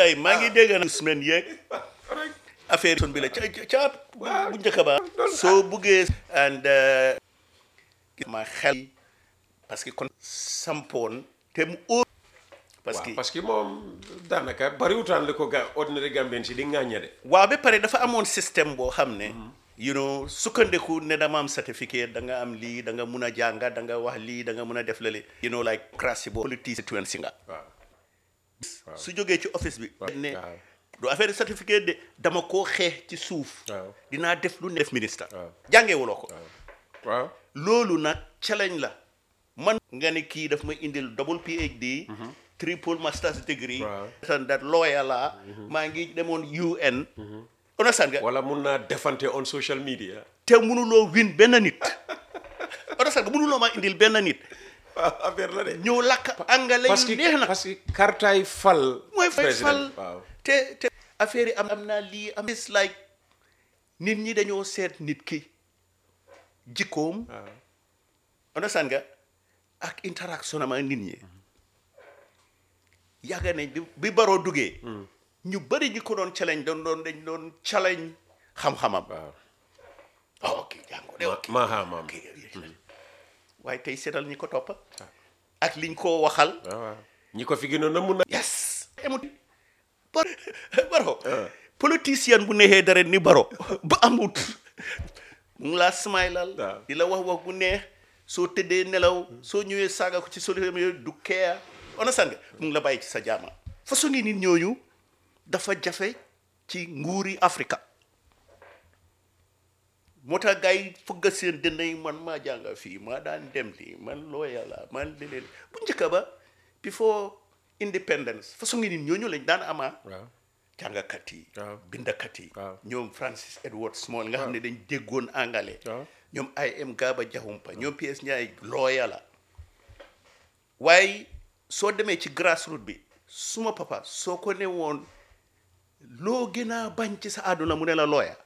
ay maa ngi dégg na semaine yeeg affaire son bi la ca ca bu njëkk ba soo buggee and ma xel parce que kon sampoon te mu óor parce que parce que moom daanaka bariwutaan li ko ga ordinaire Gambien si di ŋàññe de waaw ba pare dafa amoon système boo xam ne you know sukkandiku ne dama am certificate da nga am lii da nga mun a jànga da nga wax lii da nga mun a def lale you know like crasi boo politique si nga waaw su jógee ci office bi ne waaw du affaire certificate de dama koo xeex ci suuf waaw dinaa def lu ne def ministre waaw jàngeewuloo ko waaw loolu nag challenge la man nga ne kii daf ma indil double PhD triple master's degree Waaw. and that lawyer la maa ngi demoon UN understand nga wala mun naa defante on social media te mënuloo win benn nit understand nga mënuloo maa indil benn nit waaw affaire la de ñëw lakk angale parce yu que neex na parce que kartaay fal mooy fay président. fal waaw te te affaire yi am am naa lii am is like nit ñi dañoo seet nit ki jikkoom waaw understand nga ak interaction am ak nit ñi yàgg nañ bi bi baroo duggee ñu bëri ñi ko doon challenge doon doon dañ doon challenge xam-xamam waaw oh ok jàngo de ok maaha maam ok waaye tey seetal ñi ko toppa ak liñ ko waxal waaw waaw ñi ko fi gënoon na mun na yes emut bar baro politicien bu neexee dara ni baro ba amut mu ngi laa smaylal waaw. di la wax wax bu neex soo tëddee nelaw soo ñëwee saaga ko ci solution yooyu du keeya understand nga mu ngi la bàyyi ci sa jaama façon ngi nit ñooñu dafa jafe ci nguuri Afrika moo tax gars yi fëgg seen dënn yi man maa jànga fii maa daan dem lii man looya la man leneen bu njëkk ba before independence façon ngi nit ñooñu lañ daan amaa waaw jàngakat yi waaw. bindakat yi waaw. ñoom Francis Edward Small nga xam ne dañ déggoon angale waaw. ñoom I.M. Gaba Jahumpa ñoom P.S. Ndiaye looya la waaye soo demee ci grassroot bi suma papa soo ko ne woon loo gën a bañ ci sa àdduna mu ne la looya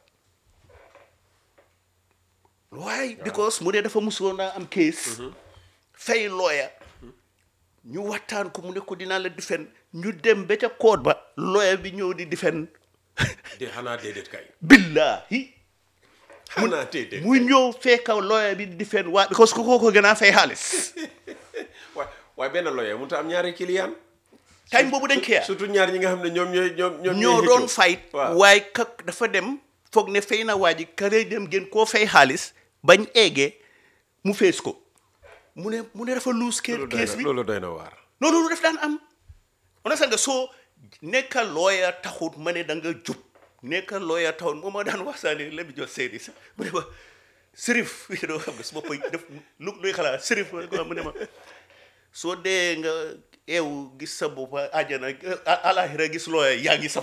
waaye because mu ne dafa musoon a am case fay looya ñu waxtaan ko mu ne ko dinaa la difen ñu dem ba ca koot ba looya bi ñëw di difen de xanaa déedéet kay billahi xanaa déedéet mu ñëw fekka looya bi di difen waa because ku ko ko gën a fay xaalis waaye waaye benn lawyer mënut a am ñaari client time boobu dañ keya surtout ñaar ñi nga xam ne ñoom ñooy ñoom ñoom ñoo ñooy doon xëccoo. fight waaw waaye kak dafa dem foog ne fay na waa ji kare dem gën koo fay xaalis bañ eegee mu fees ko mu ne mu ne dafa luus loolu doy kees na bi loolu doy na waar non loolu daf daan am on nga soo nekka looya taxut ma ne da nga jub nekka looya taxut moom ma daan waxtaane la bi jot seedi sax mu ne ma sërif doo xam nga su ma koy def lu luy xalaat sërif ma ne ko mu ne ma soo dee nga eew gis sa bopp àjjana alaxira gis looya yaa ngi sa